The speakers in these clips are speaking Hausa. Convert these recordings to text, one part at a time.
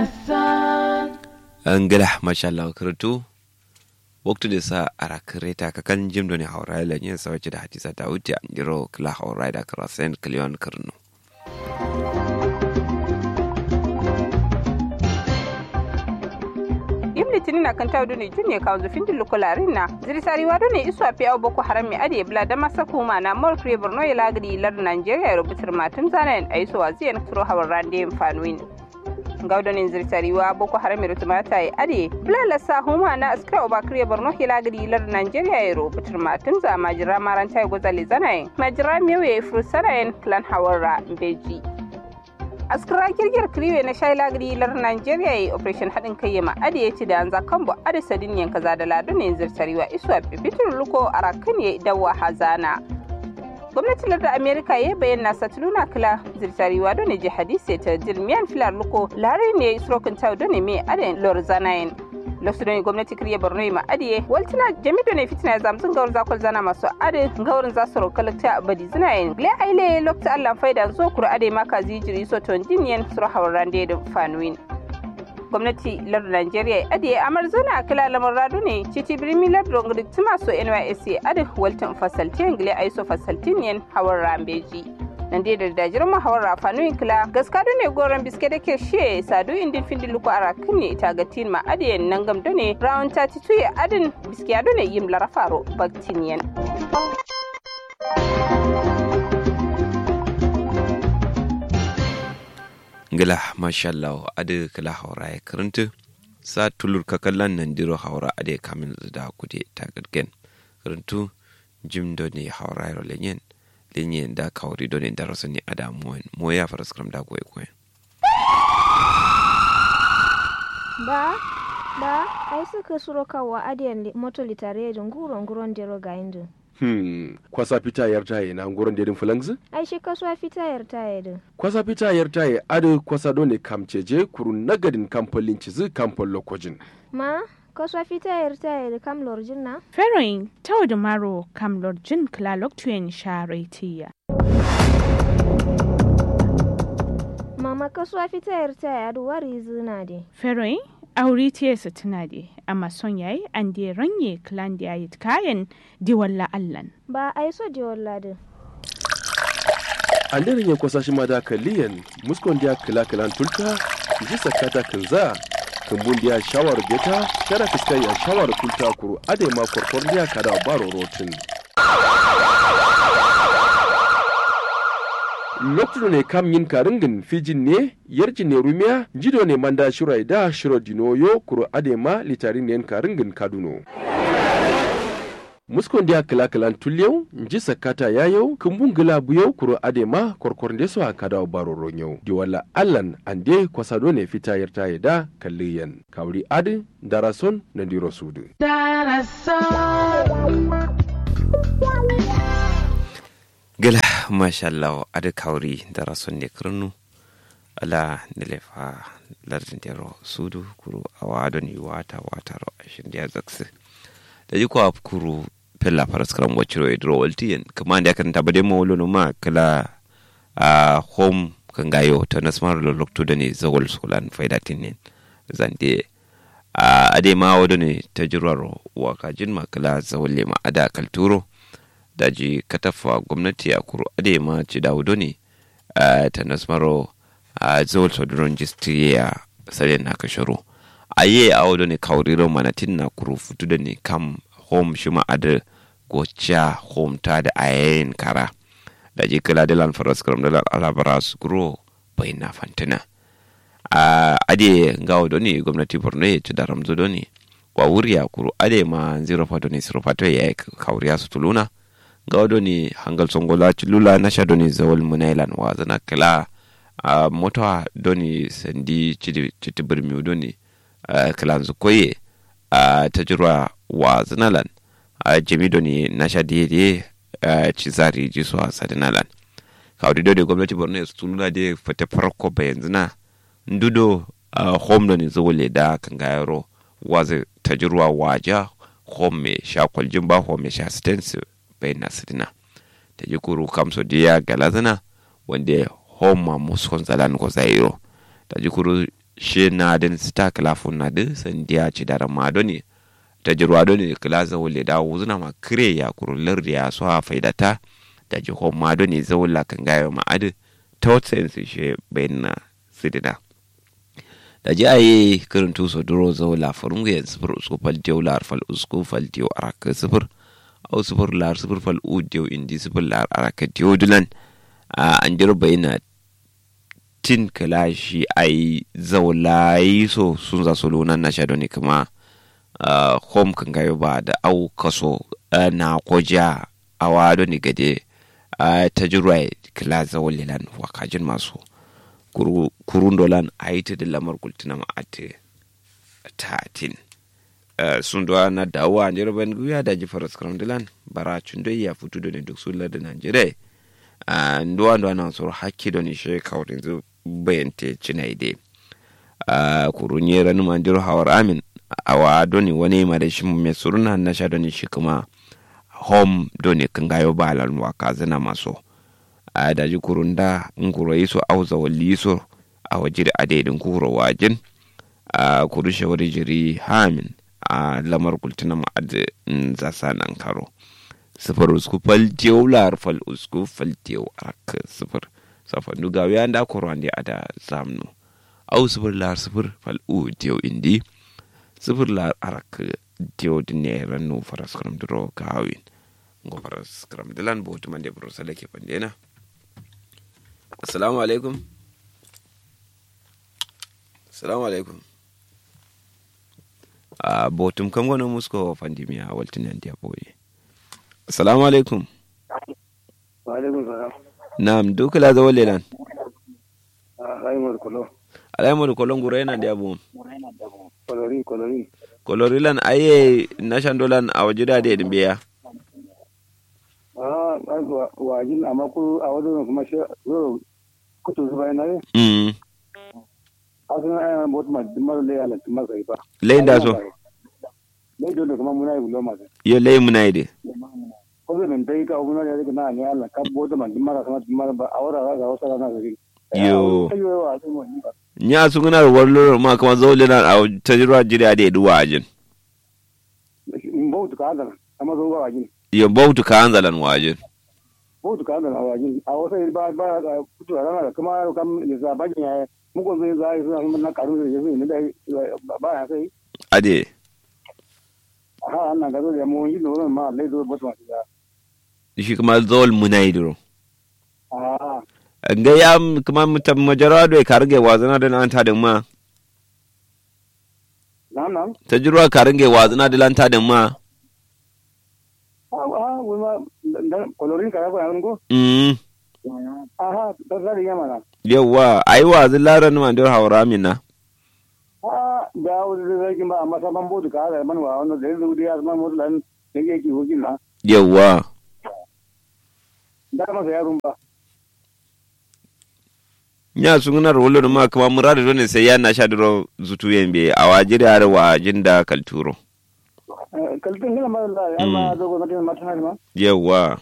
angala mashallah kirtu waktu da sa ara kireta ka kan jim doni hawra la nyen sa da hadisa ta wuce an jiro kala hawra da krasen klion kirnu litinin na kan tawo ne junne kawo zufin dillu kularin na zirisari wado ne isu afi au boko haram mi ade bla da masa kuma na mol kre borno ya lagri lar nigeria rubutar matum zanen aiso waziyan turo hawar rande fanuin gaudonin zirisari wa boko haram mi rutumata ya ade bla la sa huma na askra oba kre borno ya lagri lar nigeria ya rubutar matum za majira maranta ya gozali zanayin majira mewe fursanayin klan hawar beji askara girgir kriwe na shai lagri lar Nigeria yi operation haɗin kai yama ade ya ci da an zakan bu ade sadin yanka za da ladu ne zirtariwa iswa bibitin luko a rakan ya dawa hazana gwamnatin lardar amerika ya bayyana satuluna kila zirtariwa don ne jihadi sai ta jirmiyan filar luko lare ne isrokin tau don ne mai ade lor zanayin lokacin da gwamnati kiriya borno ma adiye waltina jami ne fitina zamzin gawar zakol zana masu ade gawar za su rokalta ta badi zina yin gle aile lokta allan faida zo kura ade maka zijiri so ton dinyen sura hawaran da fanuin gwamnati lar Najeriya ade amar zana kila lamar radu ne citi birmi lar dongri tuma so NYSC ade waltin fasaltin gle aiso fasaltin yen hawar rambeji nan dai da dajirin mahawar rafanu kila gaska ne goron biske da ke she sadu indin findi luku ara kan ne ita ga tin ma adiyan nan gam ne round 32 ya adin biske ado ne yim larafaro baktiniyan ngila mashallah ade kala haura ya karanta sa tulur kakallan nan diro haura ade kamin da kude ta gadgen karantu jim do ne haura ya lenyen lenyen da kawri do ne da rasu ne ada moyen moya fara skram da goye goye ba ba ai suka suro kawa adiyan moto litare da nguro nguron dero ga indu Hmm, kwasa fita yar taye na ngoron dedin fulangzi? ai shi kasuwa fita yar taye din Kwasa fita yar taye adu kwasa dole kamceje kuru nagadin kamfolin cizi kamfol lokojin. ma kasuwa fita yar taye da kam lorjin na Feroin tau da maro kam lorjin klalok tuyen sharetiya. mama kasuwa fita yar taye adu wari zina de Feroin auri tiyesa tuna de amma son yayi an de ranye klan da yayi kayan diwalla allan. ba ai so je walladin An daren ya kwasa shi ma da kaliyan muskon dia kila kilan tulta ji sakata kinza kumbun dia shawar beta kada fiskai ya shawar tulta kuru ade ma korkor dia kada baro rotin. lokacin ne kam yin karingin fijin ne yarjin ne rumiya jido ne manda shirai da shiro dinoyo kuro adema litarin ne karingin kaduno muskon dia kila kilan tulyau nji sakata yayau kumbun gila buyau kuro adema korkor ndeso a kada baro ronyau di wala allan ande kwasado ne fita yarta ya da kalliyan kawri adi darason na diro sudu gila mashallah ade kawri da rason ne kirnu ala nilefa lardin dero sudu kuru awa don yi wata wata ro ashin da zakse da ji kwa kuru pella faras karam waciro e dro waltiyen kuma da kan tabade mo wolo ma kala a home kan gayo ta nasmar lo lokto da ne zawol solan faida tinin zande a ade ma wado ne ta jirwaro wa kajin ma kala zawol ma ada kalturo daji katafa gwamnati a kuro ade ma ci dawudo ne ta nasmaro a zawol soduron jistriya sare na kasharo a yi a wado ne kauriro manatin na kuro futu da ne kam home shi ma ada gocha home ta da ayayin kara da ji kala da lan faras karam da alabara su kuro bai na fantina a ade ga wado ne gwamnati borno ya ci da ramzo do ne wa wuri ya kuro ade ma zero fato ne zero fato ya yi kauriya su tuluna ga wado ne hangal songola ci lula na sha do ne zawal munailan wa zana kala a mota do ne sandi citi birmi do ne kalan su koye a ta jirwa wa zanalan a jami do ne na sha diye ci zari ji su a sadinalan kawai do da gwamnati borno ya tuluna da fata farko bayan zina ndudo home do ne zawale da kan gayaro wa ta jirwa waja home me sha kwaljin ba home me sha stance bai na sidina ta ji kuru kamso diya galazana wanda home ma muskon zalan ko zairo ta ji kuru she na din sta kalafun na din sandiya ci da ma do ne ta jirwa do ne kala zawle da wuzuna ma kire ya kurullar da ya so ha faidata da ji hom ma do ne zawla kan gayo ma adu ta wata sense she bayyana sidina da ji aye kirin tuso duro zawla furungu ya sifir usku fal diyo lar fal usku fal diyo araka sifir au sifir lar sifir fal u diyo indi sifir lar araka diyo dulan an jiro bayyana tin kala shi ai zaulayi so sun za su lunan na shaɗo ne kuma home kan gayo ba da au kaso na koja a wado ne gade ta jirwa kala zaulilan wakajin masu kurun dolan a yi ta da lamar kultuna ma'ate tatin sun duwa na dawo a jirban guya da jifar skramdilan bara cundoyi ya fito da ne duk sun lardin najeriya nduwa nduwa na soro hakki do ni she kawrin zu bayante cinaide a kurunye ranu mandiru hawar amin awa doni wani ma da shi mai suruna na sha doni shi kuma home doni kan gayo balan waka zana maso a daji kurunda nguro yiso auza wali yiso a wajiri a daidin kuro wajin a kuru shawari jiri hamin a lamar kultuna ma'ad zasa nan karo sifir usku fal diyo lar fal usku fal diyo arak sifir safa nuga ya da korwan di ada zamnu au sifir lar sifir fal u diyo indi sifir lar arak diyo dinne rannu faras kram dro kawin ngo faras kram dilan botu mande bro salake pandena assalamu alaikum assalamu alaikum a botum kam gono musko fandimiya waltinan dia boye Assalamu alaikum. Wa alaikum salam. Na'am, duka la zawo lelan. Alaimar kolo. Alaimar kolon gura yana da abu. Kolori kolori. Kolori lan aye na shandolan a waje da da biya. Ah, wajin amma ku a wajen kuma shi zo kutu zuba yana ne. Mm. Asin ayyana bot ma dimar le ala timar sai ba. Lain da so. Lai dole kuma muna yi bulo ma. Yo lai muna yi de. Ko zan dai ka muna ne daga na ne Allah ka bot ma dimar sama dimar ba awara ga wasu rana sai. Yo. Ayo wa sai mu ni ba. Nya su guna da wallo ma kuma zawo lelan a tajirwa jira da duwa ajin. In bautu ka hadana amma zo ba wajin. Yo bautu ka anzalan wajin. Bautu ka hadana wajin. A wasu ba ba kutu rana kuma kam ne za bajin ya muku zai zai suna na karu da yafi ne dai ba ya sai. Ade. ha ana ga da mu yi loro ma le do bot ma ya Shi kuma zawal muna yi duro. ah Ga ya kuma mutam majara da ka rage wazana da nan ta da ma. na na Tajirwa ka rage wazana da lan ta da ma. ah ah we ma kolorin ka ba an go Mm. aha da da ya mana Yawwa, ai wazin laran mandir haura mina. ah da wuri da zai ba amma saban bodu ka da man wa wannan da zai ya man mutu lan da yake hujin na Yawwa. da masa yarun ba nya sungunar wolo ma kama murada dole sai ya na sha duro zutu yembe a wajiri har wajin da kalturo kaltin gina ma da ya ma dogo na tin matan ma yawa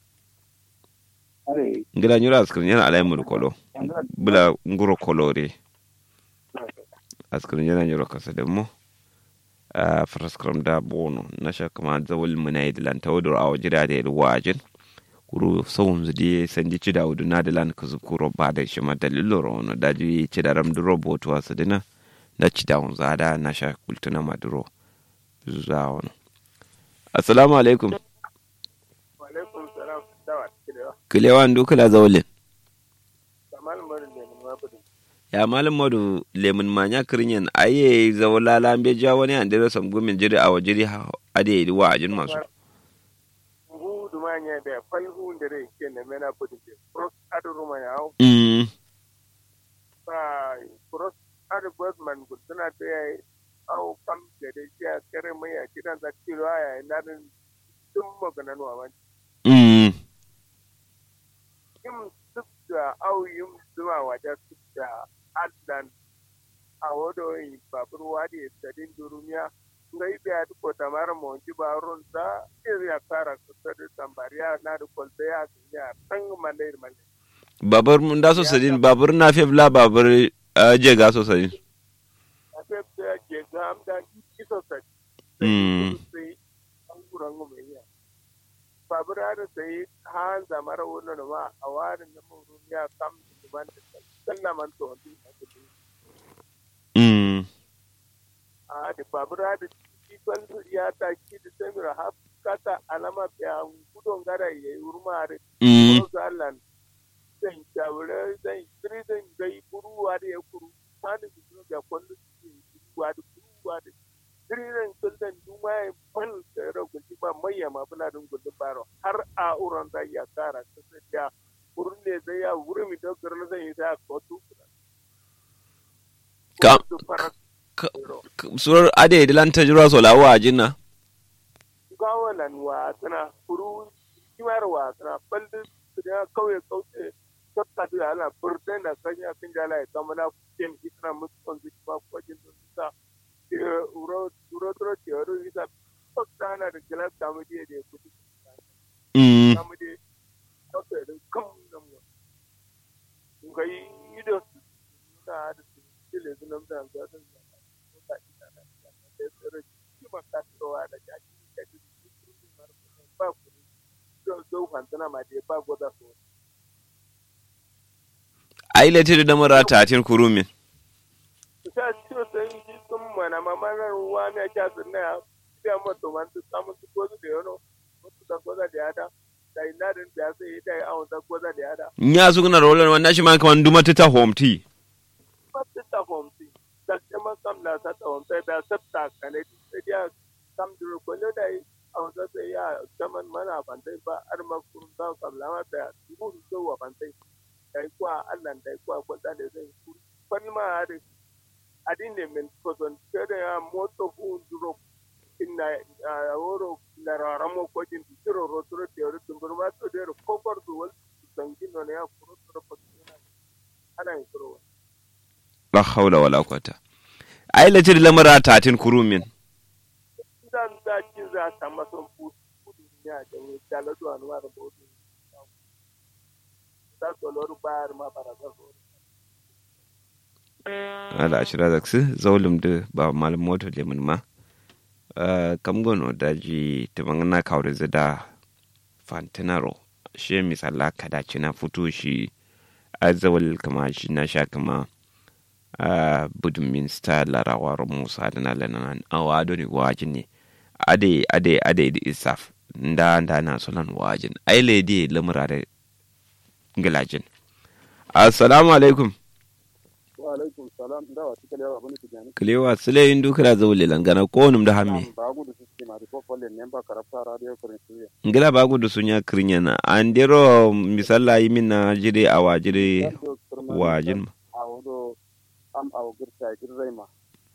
are ngira nyura askrin yana alai mu kolo bula nguro kolore askrin yana nyura kasa da mu a fraskram da bono na sha kama zawul munai dilan tawdur a wajiri da wajin kuru sawun zudi sanji ci da wudu na dilan ka zukuro ba da shi ma dalilo rono daji ci da ram duro botuwa su dina na ci da hunza da na sha kultuna maduro zuwa wani assalamu alaikum alaikum salam dawa kidewa kilewan dukula zaulin kamal marin da mun mabudu ya malam madu lemun manya kirinyan aye zawala lambe ja wani an dira sam gumin jiri a wajiri ade wa ajin masu hu dumanya da falhu da rai ke na mena budu ke cross adu rumanya au mm ba cross adu bosman guduna ta yayi au kam da da shi a kare mai a kidan da kilo aya na din tun magana nuwa man mm yin duk da au yin zuwa wajen duk da adlan a wado yi babur wadi sadin durumiya ngai be adu ko tamara mo ji barun da iri ya kara kusa da tambariya na da kolbe ya ya tan mande mande babur mun da so sadin babur na fe bla babur je ga so sadin fef da ke ga amda iso sai Mm. sai an kuran mu mai ya babura da sai han zamara wannan ma a warin da mun ya kam da ban da sallaman to din Mm. a da babura da ikon ya ta ki da samira har kata alama ya gudun gara ya yi urmare Mm. ko zalan zan jawure zan kiri zan gai kuruwa da ya kuru sani bisu da kwallo su ke kuruwa da kuruwa da kiri zan kullan duma ya ban da ya ragunci ba mai ya ma bula dun gudun baro har a uran da ya kara kasa da kurun ne zai ya wuri mi dokar na zan yi da kotu Ka- Kotu farat ka- zero. surar ade dilan ta jira so lawa jinna gawalan wasana kuru kimar wasana balde da kauye kauce sabta da ala burden da sanya kin jala ya kamana kin itna mutkon su ba ko jin sa uro uro tro ke uro isa sabta na da kila kamu je da kudi Mm. kamu je sabta da kam nan mu ngai ido da da kile sunan da ga da da ita da da da kima ka tsowa da jaki da ba ku don zo kwantana ma dai ba gwada so ai lete da mara ta tin kurumin ta ciwo sai yi sun mana mamanar ruwa ne kya sunna ya ya mato man su samu su gozu da yano mutu da goza da yada da ina din da sai yi da ya awon da goza da yada nya su kuna rolar wannan shi ma kaman duma ta home tea ba su ta homsi da kuma kam na sa ta homsi da sabta kane sai ya kam duro ko ne da yi awon da sai ya kaman mana bantai ba ar ma kun da kam lama da dubu su wa bantai dai kwa Allah dai kwa ko da zai kuri fan ma da adin ne min koson kede ya moto hu duro inna a woro na raramo ko jin tiro rotoro te ro tumbur ma to de ko kor du wal sangin no ne ya kuro toro ko ana yin kuro la haula wala quwata ai lete da lamara ta tin kurumin dan da kin za ta mason fu kudu ya da ni dala do anwa da bodu da to loru bayar ma para da so ala ashira zaksu zawlum de ba malam moto le mun ma Ah, kam gono daji ta mangana kawre zada fantinaro she misala kada cina fito shi azawal kama shi na sha kama a budun minsta larawar musa da na lanan awa ado ne wajin ne ade ade ade da isaf nda nda na solan wajin ai lady lamura da gilajin assalamu alaikum wa alaikum salam da wa tikale wa bani tijani kilewa sule yin dukira zawule langana ko num da hamme ba gudu su ma ko folle ne ba karafta radio kurin suya ngila ba gudu sunya krinya na andero misalla yi min na jire awa jire wajin ma a wado am a girta girzai ma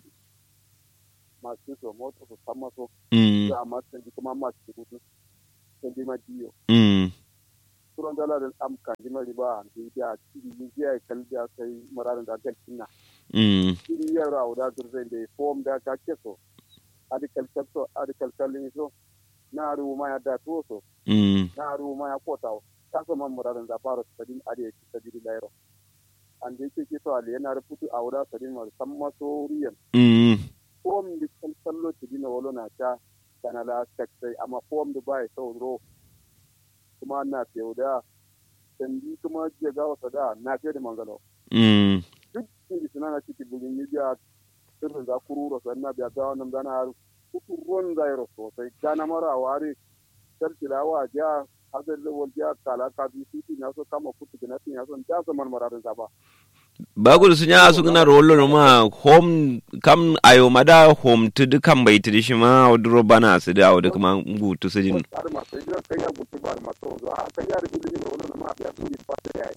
masu so moto su sama so mm da amma sun ji kuma masu gudu sun ji ma diyo mm turon dala da am kan ji mari ba da ya ci ni ya kalbiya sai murarin da galcin na mm iri ya rawo da girzai da form da ka ke so adi kalkal so adi kalkal ni so na ru ma ya da to so mm na ru ma ya kota ta so man murarin da fara sadin adi ya ci sadin lairo an da yake ke to ali yana rubutu a wuda sadin ma san maso riyan mm form da kalkal ti dina wolo na ta kana la sai amma form da bai so ro kuma na fiye da sandi kuma je ga wasa da na fiye da mangalo mm duk inda suna na ciki bugin media sirrin za ku rura su na biya ta wannan gana har kuku ruwan zairo sosai gana mara ware sarkilawa ja hazar da wajen kala ka bi titi na so kama kutu gina tin ya son ja zaman mararin zaba ba gudu sunya su gina rollo ma home kam ayo mada home tu dukan bai tu shi ma wadro bana su da wadda kuma gutu su jin har ma sai ga kai ya gutu ba ma to zo a kai ya rubuta ne wannan ma biya su yi fata ya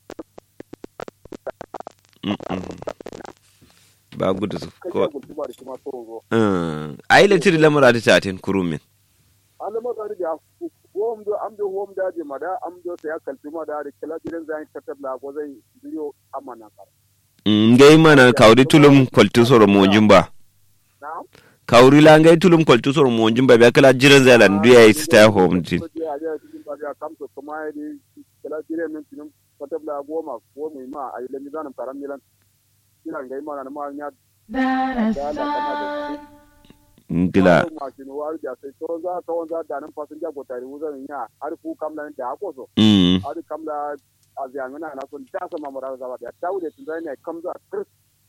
Mm, mm. ba gudu su kai ya ko gutu ba da shi ma to zo Mm. ai letir lamura ta tatin kurumin alama da ya hom do am do hom da je mada am do sai ya kalfi ma da da kila gidan zai katabla ko zai biyo amana kar ngai mana kawri tulum kwaltu soro mojin ba na'am kawri la ngai tulum kwaltu soro mojin ba biya kala jiran zalan duya yi stay home tin kuma ya di kala dire min tinum patabla goma ko mi ma ay le mi zanam karam milan kila ngai ma na ma nya ngila mashin war da sai to za ka wanda da nan fasinja ko tare wuzan ya har ku kamla da ako so mm har kamla a ziyangana na son da sama mura za da ta wuce tun zai ne kamza kir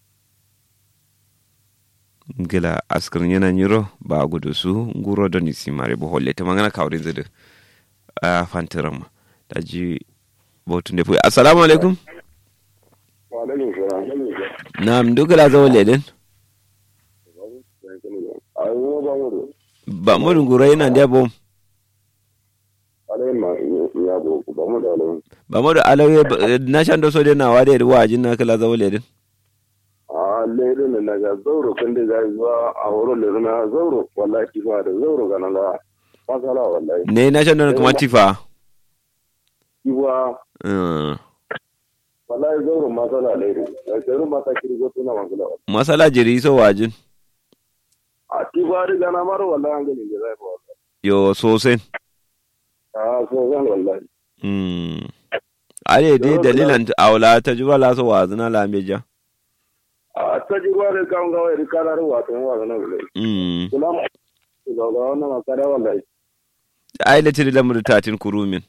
ngila askirin yana nyiro ba gudu su nguro don isi mare bo holle ta mangana kawrin zudu a fantiran ma da ji botun da fuyi assalamu alaikum wa alaikum salam na mdugala zawo leden ayo ba mu ba mu nguro yana da bom alayin ma ya go ba mu da alayin ba mu da alawe na shan da so de na wade wa jin na kala zawo leden a lere ne na ga zauro kan da zai zuwa a horo lere na zauro wallahi kifa da zauro ga nan ga masala wallahi ne na shan da kuma tifa kiwa Mm. wallahi zauro masala lere da zauro mata kirgo tuna masala masala jiri so wajin a kifa da gana mara wallahi an gani da zai ba wallahi yo sosen a so zan wallahi mm ale dai dalilan aula ta juba la so wazina la meja a ta ji ruwa da kan gawa da karar wato wa ga nan wallahi mm kula ma ga ga wannan makara wallahi ai le tiri lamur tatin kurumin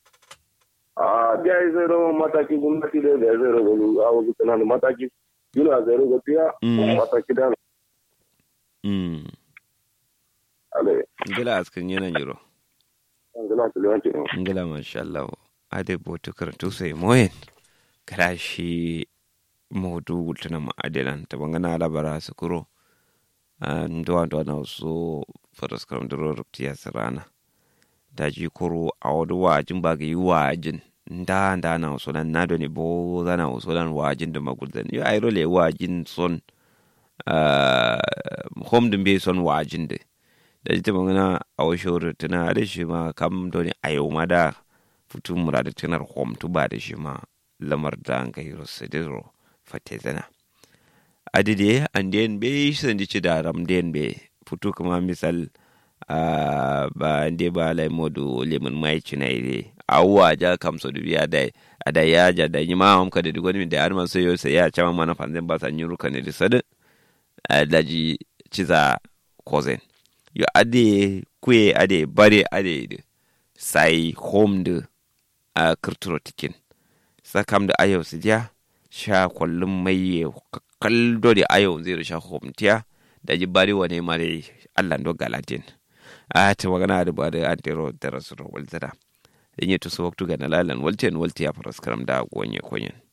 a da ya zai rawa mataki gwamnati da ya zai rawa a wasu tunanin mataki yana zai rawa fiya Mm. mataki da mm alai ngila askin yana jiro an gina su lewanci ne ngila masha Allah ade botu karatu sai moyen kara shi modu wultuna ma adelan ta bangana labara su kuro ndo ndo na so faras karam duro ruptiya sarana daji kuro a wadu wajin ba ga yi wajin nda nda na so nan nado ne bo zana so nan wajin da maguldan yo ai role wajin son ah, home din be son wajin de da ita magana a washe tana da shi ma kam doni a yau ma da fitu murada tunar home tu ba da shi ma lamar da an kai rosidiro fate zana adide an den be san ci da ram den be fitu kuma misal a ba ande ba lai modu lemun mai cina ide awwa ja kam so dubiya da ada ya ja da yi ma hom ka da digoni da arman so yo sai ya chama mana fanzan ba san yuru kan da sadin daji ciza kozen yo ade kuye ade bare ade de sai home de a kirturo tikin sakam da ayo su ja sha kwallon mai kaldo da ayo zai sha home tiya da ji bari wane mare allah do galatin a ta magana da ba da antero da rasu walzada in yi tusu waktu ga nalalan walten walti ya faras karam da gonye konyen